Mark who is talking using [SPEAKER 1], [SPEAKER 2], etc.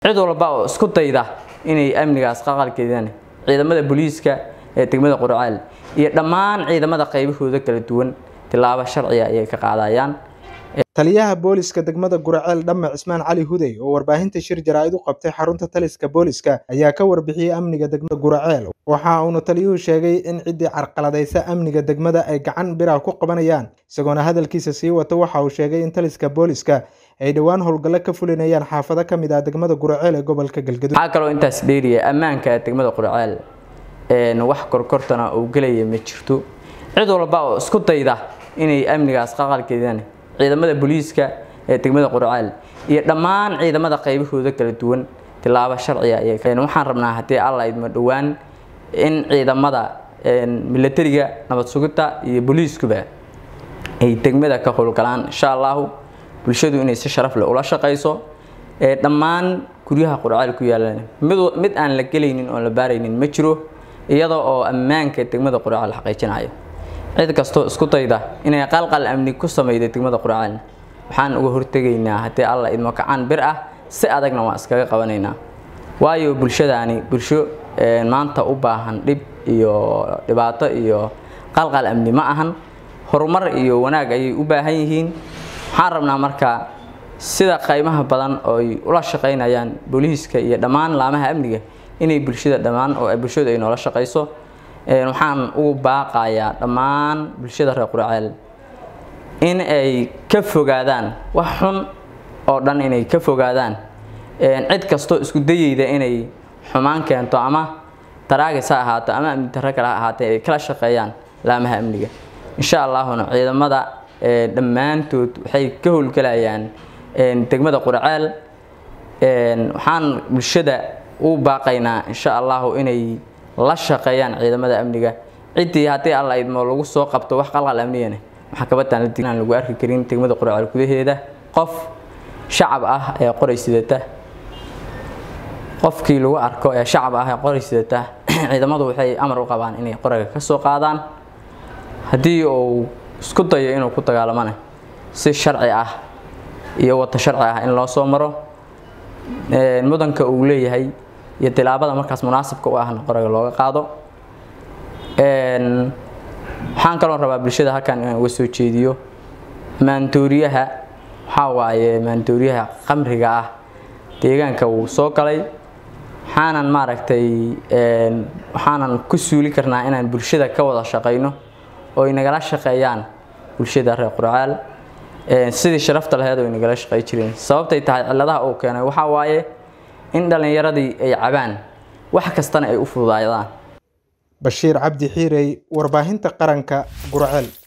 [SPEAKER 1] cid walba oo isku dayda inay amnigaas qaqalkeedaan ciidamada booliiska ee degmada qurceel iyo dhammaan ciidamada qaybahooda kala duwan tilaabo sharciya ayay ka qaadayaan
[SPEAKER 2] taliyaha booliska degmada guraceel dhamme cismaan cali hudey oo warbaahinta shir jaraa'id u qabtay xarunta taliska booliska ayaa ka warbixiyey amniga degmada guraceel waxa uuna taliyuhu sheegay in ciddii carqaladaysa amniga degmada ay gacan bira ku qabanayaan isagoona hadalkiisa sii wata waxa uu sheegay in taliska booliska ay dhowaan howlgallo ka fulinayaan xaafado ka mid ah degmada guraceel ee gobolka galgaduud
[SPEAKER 1] waxaa kaloo intaas dheeriya ammaanka degmada qurceel wax korkortana uu gelaya ma jirto cid walba oo isku dayda inay amnigaas qaqalkeedaan ciidamada booliiska ee degmada qurceel iyo dhammaan ciidamada qaybahooda kala duwan tilaabo sharciya ayay waxaan rabnaa haddii alla idmo dhowaan in ciidamada milatariga nabad sugidda iyo booliiskuba ay degmada ka howlgalaan insha allahu bulshadu inay si sharaf leh ula shaqayso ee dhammaan guryaha qurceel ku yaalan mid aan la gelaynin oon la baaraynin ma jiro iyada oo ammaanka degmada qurceel xaqiijinayo cid kastoo isku dayda inay qalqal amni ku samayda degmada qurceel waxaan uga hortegaynaa haddii alla idmo kacaan bir ah si adagna waan iskaga qabanaynaa waayo bulshadaani bulsho maanta u baahan dhib iyo dhibaato iyo qalqal amni ma ahan horumar iyo wanaag ayay u baahan yihiin waxaan rabnaa marka sida qaymaha badan oo ay ula shaqaynayaan booliiska iyo dhammaan laamaha amniga inay bulshada dhammaan oo bulshadu ay noola shaqayso waxaan ugu baaqayaa dhammaan bulshada reer qurceel in ay ka fogaadaan wax xun oo dhan inay ka fogaadaan cid kastoo isku dayeyda inay xumaan keento ama taraagis ha ahaato ama amni darro kale ha ahaatee ay kala shaqeeyaan laamaha amniga insha allahuna ciidamada dhammaantood waxay ka howlgelayaan degmada qurceel waxaan bulshada u baaqaynaa insha allahu inay la shaqeeyaan ciidamada amniga ciddii haddii alla idmo lagu soo qabto wax qalqal amniyana maxkamadan aan lagu arki karin degmada qurceel gudaheeda qof shacab ah ee qoray sidata qofkii lagu arko ee shacab ah ee qoray sidata ciidamadu waxay amar u qabaan inay qorayga ka soo qaadaan haddii uu isku dayo inuu ku dagaalamana si sharci ah iyo wata sharci ah in loo soo maro mudanka uu leeyahay iyo tilaabada markaas munaasibka u ahna qorayga looga qaado waxaan kaloo rabaa bulshada halkan inaan uga soo jeediyo maandooriyaha waxaa waaye maandooriyaha qamriga ah deegaanka wuu soo galay waxaanan maaragtay waxaanan ku suuli karnaa inaan bulshada ka wada shaqayno oo ay nagala shaqeeyaan bulshada reer qurceel sidii sharafta laheed oo ay nagala shaqey jireen sababtay tahay cilladaha uu keenay waxaa waaye in dhallinyaradii ay cabaan wax kastana ay u fududaadaan
[SPEAKER 2] bashiir cabdi xiirey warbaahinta qaranka gurceel